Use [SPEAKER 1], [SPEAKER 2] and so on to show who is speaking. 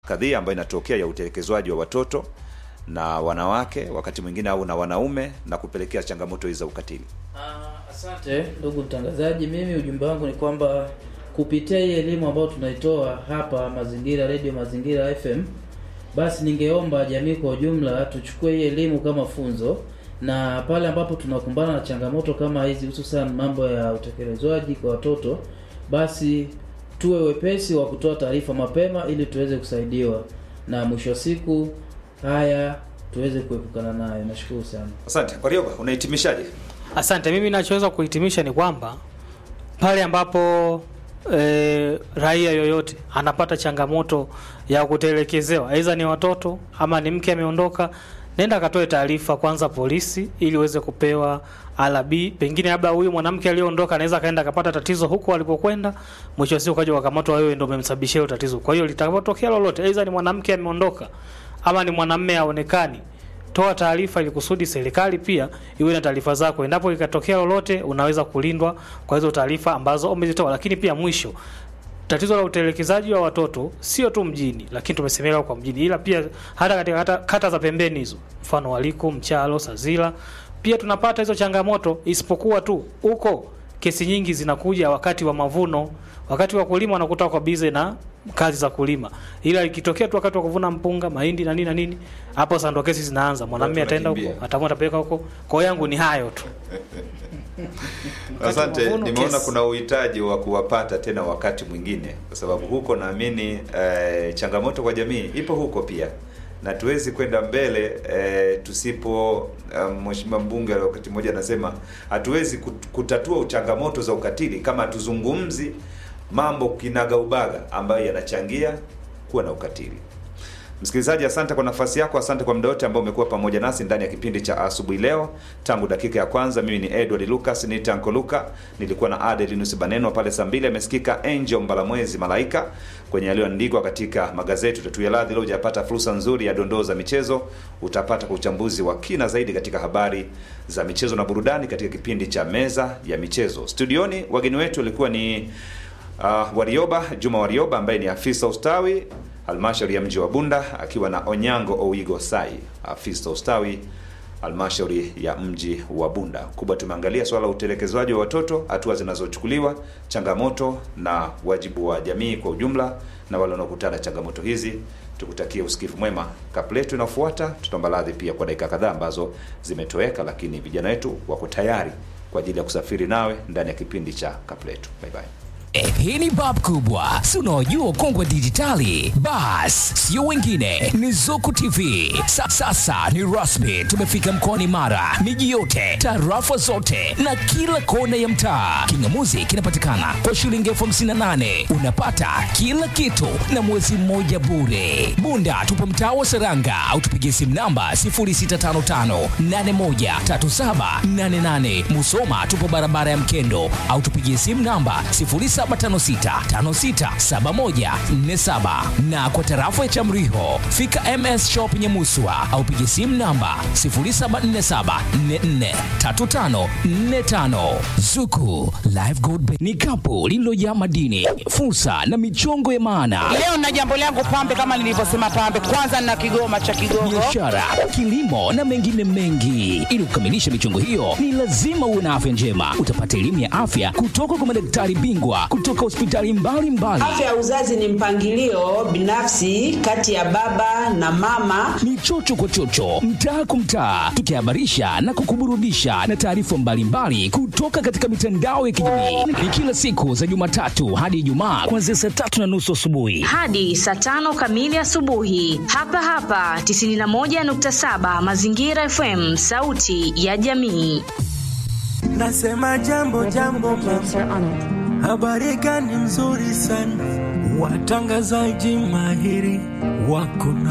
[SPEAKER 1] kadhia ambayo inatokea ya utelekezwaji wa watoto na wanawake wakati mwingine au na wanaume na kupelekea changamoto hizi za ukatili.
[SPEAKER 2] Ah, Asante ndugu mtangazaji, mimi ujumbe wangu ni kwamba kupitia hii elimu ambayo tunaitoa hapa Mazingira Radio Mazingira FM, basi ningeomba jamii kwa ujumla tuchukue hii elimu kama funzo, na pale ambapo tunakumbana na changamoto kama hizi, hususan mambo ya utekelezwaji kwa watoto, basi tuwe wepesi wa kutoa taarifa mapema ili tuweze kusaidiwa, na mwisho wa siku haya tuweze kuepukana nayo. Nashukuru sana.
[SPEAKER 1] Asante. Warioba, unahitimishaje?
[SPEAKER 3] Asante. Mimi nachoweza kuhitimisha ni kwamba pale ambapo e, raia yoyote anapata changamoto ya kutelekezewa, aidha ni watoto ama ni mke ameondoka, nenda akatoe taarifa kwanza polisi, ili uweze kupewa alabi. Pengine labda huyu mwanamke aliyeondoka anaweza akaenda akapata tatizo huko alipokwenda, mwisho wa siku kaja wakamatwa, wewe ndio umemsababishia hilo tatizo. Kwa hiyo litakapotokea lolote, aidha ni mwanamke ameondoka ama ni mwanamume haonekani toa taarifa ili kusudi serikali pia iwe na taarifa zako. Endapo ikatokea lolote, unaweza kulindwa kwa hizo taarifa ambazo umezitoa. Lakini pia mwisho, tatizo la utelekezaji wa watoto sio tu mjini, lakini tumesemelewa kwa mjini, ila pia hata katika hata kata za pembeni hizo, mfano Waliko, Mchalo, Sazila, pia tunapata hizo changamoto, isipokuwa tu huko kesi nyingi zinakuja wakati wa mavuno, wakati wa kulima wanakuta wako bize na kazi za kulima, ila ikitokea tu wakati wa kuvuna mpunga, mahindi na nini na nini, hapo sasa ndo kesi zinaanza. Mwanamume
[SPEAKER 1] Watu
[SPEAKER 3] ataenda
[SPEAKER 1] wanakimbia.
[SPEAKER 3] huko, ataamua atapeleka huko. Kwa hiyo yangu ni hayo tu.
[SPEAKER 1] Asante,
[SPEAKER 3] mavuno,
[SPEAKER 1] nimeona
[SPEAKER 3] kesi.
[SPEAKER 1] kuna uhitaji wa kuwapata tena wakati mwingine, kwa sababu huko naamini eh, changamoto kwa jamii ipo huko pia, na tuwezi kwenda mbele eh, tusipo eh, mheshimiwa mbunge wakati mmoja anasema hatuwezi kut- kutatua changamoto za ukatili kama hatuzungumzi mambo kinagaubaga ambayo yanachangia kuwa na ukatili. Msikilizaji, asante kwa nafasi yako, asante kwa muda wote ambao umekuwa pamoja nasi ndani ya kipindi cha asubuhi leo tangu dakika ya kwanza. Mimi ni Edward Lucas ni Tanko Luka, nilikuwa na Adelinus Baneno pale saa mbili. Amesikika Angel Mbalamwezi Malaika kwenye yaliyoandikwa katika magazeti. Utatuia radhi leo hujapata fursa nzuri ya dondoo za michezo, utapata kwa uchambuzi wa kina zaidi katika habari za michezo na burudani katika kipindi cha meza ya michezo. Studioni wageni wetu walikuwa ni uh, Warioba Juma Warioba ambaye ni afisa ustawi halmashauri ya mji wa Bunda akiwa na Onyango Owigo Sai afisa ustawi halmashauri ya mji wa Bunda. Kubwa tumeangalia swala la utelekezwaji wa watoto, hatua zinazochukuliwa, changamoto na wajibu wa jamii kwa ujumla na wale wanaokutana na changamoto hizi. Tukutakie usikivu mwema. Kabla yetu inafuata, tutaomba radhi pia kwa dakika kadhaa ambazo zimetoweka, lakini vijana wetu wako tayari kwa ajili ya kusafiri nawe ndani ya kipindi cha Kapletu. Bye bye.
[SPEAKER 4] Eh, hii ni bab kubwa si unaojua kongwe dijitali bas sio wengine ni zuku tv Sa, sasa ni rasmi tumefika mkoani mara miji yote tarafa zote na kila kona ya mtaa kingamuzi kinapatikana kwa shilingi elfu hamsini na nane unapata kila kitu na mwezi mmoja bure bunda tupo mtaa wa seranga au tupigie simu namba 0655813788 musoma tupo barabara ya mkendo au tupigie simu namba 0756567147 na kwa tarafa ya Chamriho fika MS Shop Nyamuswa au piga simu namba 0747443545. Zuku Live Gold Bank ni kapu lililojaa madini, fursa na michongo ya maana
[SPEAKER 5] Leo na jambo langu pambe, kama nilivyosema pambe, kwanza na kigoma cha Kigogo.
[SPEAKER 4] biashara, kilimo na mengine mengi. Ili kukamilisha michongo hiyo, ni lazima uwe na afya njema. Utapata elimu ya afya kutoka kwa madaktari bingwa kutoka hospitali mbalimbali.
[SPEAKER 6] Afya ya uzazi ni mpangilio binafsi kati ya baba na mama.
[SPEAKER 4] Ni chocho kwa chocho, mtaa kwa mtaa, tukihabarisha na kukuburudisha na taarifa mbalimbali kutoka katika mitandao ya kijamii. Ni kila siku za Jumatatu hadi Ijumaa kuanzia saa tatu na nusu asubuhi.
[SPEAKER 7] hadi saa tano kamili asubuhi hapa hapa 91.7 Mazingira FM, sauti ya jamii.
[SPEAKER 8] Nasema jambo jambo mama, habari gani nzuri sana, watangazaji mahiri wako na